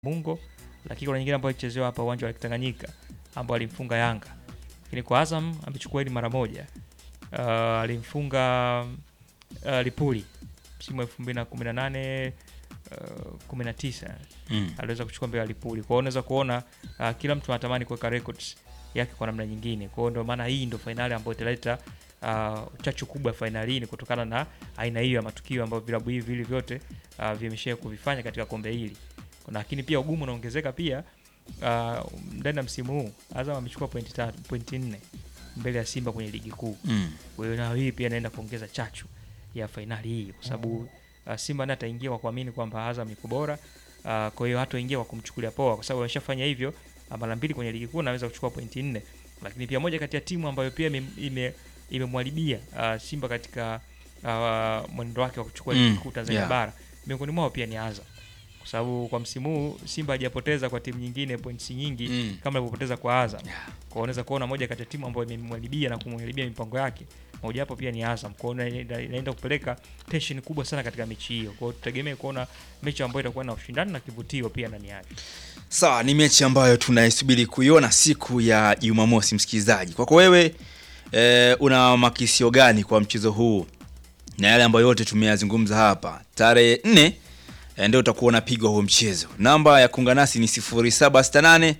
Mungo, lakini kuna nyingine ambayo ilichezewa hapa uwanja wa Tanganyika ambao alimfunga Yanga. Lakini kwa Azam amechukua hili mara moja. Uh, alimfunga uh, Lipuli msimu wa 2018 uh, 19 Mm. aliweza kuchukua mbele ya Lipuli. Kwa hiyo unaweza kuona uh, kila mtu anatamani kuweka records yake kwa namna nyingine. Kwa hiyo ndio maana hii ndio fainali ambayo italeta uh, chachu kubwa ya fainali hii ni kutokana na aina hiyo ya matukio ambayo vilabu hivi vili vyote uh, vimeshia kuvifanya katika kombe hili. Lakini pia ugumu unaongezeka pia uh, ndani ya msimu huu Azam amechukua pointi tatu, pointi nne mbele ya Simba kwenye ligi kuu. Mm. Kwa hiyo nayo hii pia inaenda kuongeza chachu ya fainali hii kwa sababu uh, Simba naye ataingia kwa kuamini kwamba Azam iko bora. Uh, kwa hiyo hatoingia kwa kumchukulia poa kwa sababu ameshafanya hivyo uh, mara mbili kwenye ligi kuu na anaweza kuchukua pointi nne. Lakini pia moja kati ya timu ambayo pia ime- ime- imemwharibia uh, Simba katika uh, mwenendo wake wa kuchukua Mm, ligi kuu Tanzania yeah. bara miongoni mwao pia ni Azam kwa sababu kwa msimu huu Simba hajapoteza kwa timu nyingine points nyingi Mm. kama alivyopoteza kwa Azam. Yeah. Kwa hiyo unaweza kuona moja kati ya timu ambayo imemwharibia na kumharibia mipango yake mojawapo pia ni Azam. Kwa hiyo ina- inaenda kupeleka tension kubwa sana katika mechi hiyo. Kwa hiyo tutegemee kuona mechi ambayo itakuwa na ushindani na kivutio pia ndani yake. Sawa, ni mechi ambayo tunaisubiri kuiona siku ya Jumamosi. Msikilizaji, kwako wewe e, una makisio gani kwa mchezo huu na yale ambayo yote tumeyazungumza hapa? Tarehe nne e, ndio utakuwa unapigwa huo mchezo. Namba ya kuungana nasi ni 0768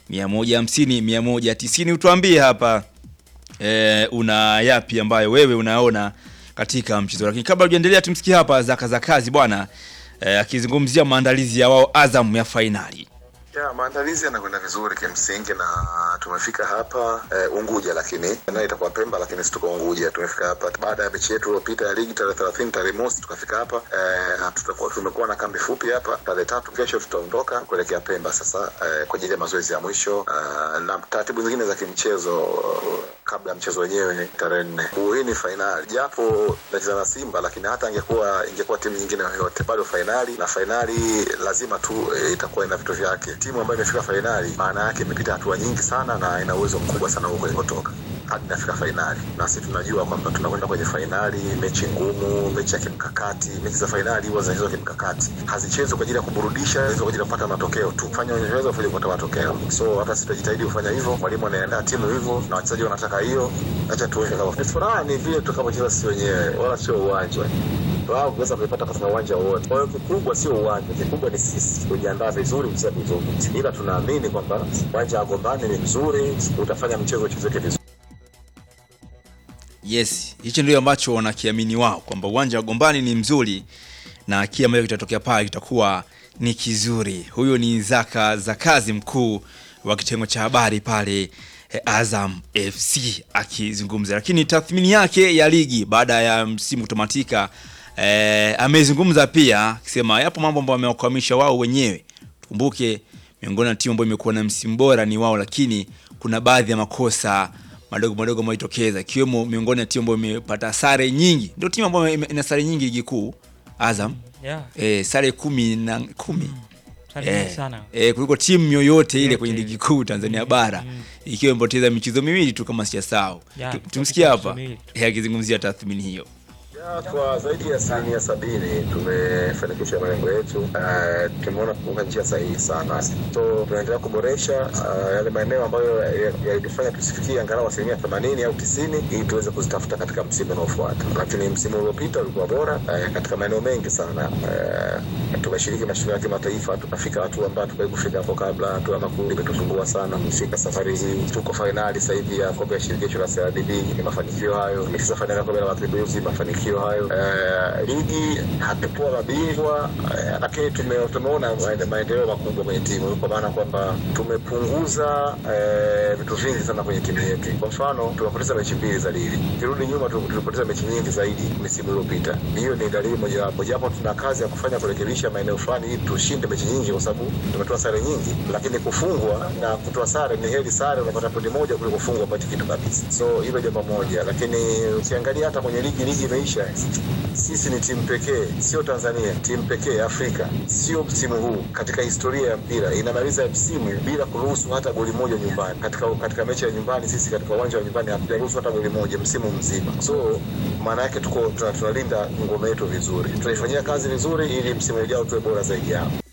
150 190. Utuambie hapa e, una yapi ambayo wewe unaona katika mchezo. Lakini kabla hujaendelea, tumsikie hapa Zaka za kazi bwana e, akizungumzia maandalizi ya wao Azam ya fainali. Ya, maandalizi yanakwenda vizuri kimsingi na tumefika hapa eh, Unguja, lakini nayo itakuwa Pemba, lakini si tuko Unguja. Tumefika hapa baada ya mechi yetu iliyopita ya ligi tarehe 30 tarehe mosi, tukafika hapa eh, na tutakuwa tumekuwa na kambi fupi hapa. Tarehe tatu kesho tutaondoka kuelekea Pemba sasa eh, kwa ajili ya mazoezi ya mwisho eh, na taratibu zingine za kimchezo eh, kabla ya mchezo wenyewe tarehe nne. Hii ni fainali, japo nacheza na Simba, lakini hata ingekuwa ingekuwa timu nyingine yoyote bado fainali, na fainali lazima tu e, itakuwa ina vitu vyake. Timu ambayo imefika fainali, maana yake imepita hatua nyingi sana na ina uwezo mkubwa sana huko ilikotoka hadi inafika fainali, na sisi tunajua kwamba tunakwenda kwenye fainali, mechi ngumu, mechi ya kimkakati. Mechi za fainali huwa zinachezwa kimkakati, hazichezwi kwa ajili ya kuburudisha, zinachezwa kwa ajili ya kupata matokeo tu, fanya unachoweza ili kupata matokeo. So hata sisi tutajitahidi kufanya hivyo, mwalimu anaandaa timu hivyo na wachezaji wanataka hiyo, acha tuone kama ni furaha, ni vile tutakapocheza sisi wenyewe, wala sio uwanja wao kuweza kuipata katika uwanja wote. Kwa hiyo kikubwa sio uwanja, kikubwa ni sisi kujiandaa vizuri, kucheza vizuri, ila tunaamini kwamba uwanja wa Gombani ni mzuri, utafanya mchezo uchezeke vizuri. Yes, hicho ndio ambacho wanakiamini wao kwamba uwanja wa Gombani ni mzuri na kile ambacho kitatokea pale kitakuwa ni kizuri. Huyo ni Zaka Zakazi, mkuu wa kitengo cha habari pale eh, Azam FC akizungumza, lakini tathmini yake ya ligi baada ya msimu kutamatika eh, amezungumza pia akisema yapo mambo ambayo wamewakwamisha wao wenyewe. Tukumbuke miongoni na timu ambayo imekuwa na msimu bora ni wao, lakini kuna baadhi ya makosa madogo madogo ambayo jitokeza ikiwemo miongoni ya timu ambayo imepata sare nyingi, ndio timu ambayo ime- ina sare nyingi ligi kuu Azam Yeah. eh, sare kumi na kumi Sare nyingi sana. eh, kuliko timu yoyote ile Yote. kwenye ligi kuu Tanzania bara ikiwa imepoteza michezo miwili tu kama sijasahau. Yeah, Tu- Tumsikie michezo hapa miwili. eh, akizungumzia tathmini hiyo. Ya, kwa zaidi ya asilimia sabini tumefanikisha malengo yetu. Uh, tumeona kuunga njia sahihi sana, so tunaendelea kuboresha uh, yale maeneo ambayo ya- yalitufanya tusifikie angalau asilimia themanini au tisini ili tuweze kuzitafuta katika msimu unaofuata. Lakini msimu uliopita ulikuwa bora uh, katika maeneo mengi sana. Uh, tumeshiriki mashindano ya kimataifa, tukafika hatua ambayo tukai kufika hapo kabla. Hatua ya makundi imetusumbua sana, kufika safari hii tuko fainali sasa hivi ya kombe ya shirikisho la CRDB. Ni mafanikio hayo, tumecheza fainali ya kombe la mapinduzi, mafanikio hayo. Eh, ligi hatukuwa mabingwa eh, lakini tume, tumeona maende- maendeleo makubwa kwenye timu, kwa maana kwamba tumepunguza eh, vitu vingi sana kwenye timu yetu. Kwa mfano tumepoteza mechi mbili za ligi, kirudi nyuma tu- tulipoteza mechi nyingi zaidi misimu iliyopita. Hiyo ni dalili mojawapo, japo tuna kazi ya kufanya kurekebisha maeneo fulani ili tushinde mechi nyingi, kwa sababu tumetoa sare nyingi, lakini kufungwa na kutoa sare ni heri sare, unapata pointi moja kuliko kufungwa pati kitu kabisa. So hilo jambo moja, lakini ukiangalia hata kwenye ligi, ligi imeisha. Sisi ni timu pekee, sio Tanzania, timu pekee Afrika, sio msimu huu katika historia ya mpira inamaliza msimu bila kuruhusu hata goli moja nyumbani. Katika katika mechi ya nyumbani, sisi katika uwanja wa nyumbani hatujaruhusu hata goli moja msimu mzima. So maana yake tuko tuna- tunalinda ngome yetu vizuri, tunaifanyia kazi vizuri ili msimu ujao tuwe bora zaidi yao.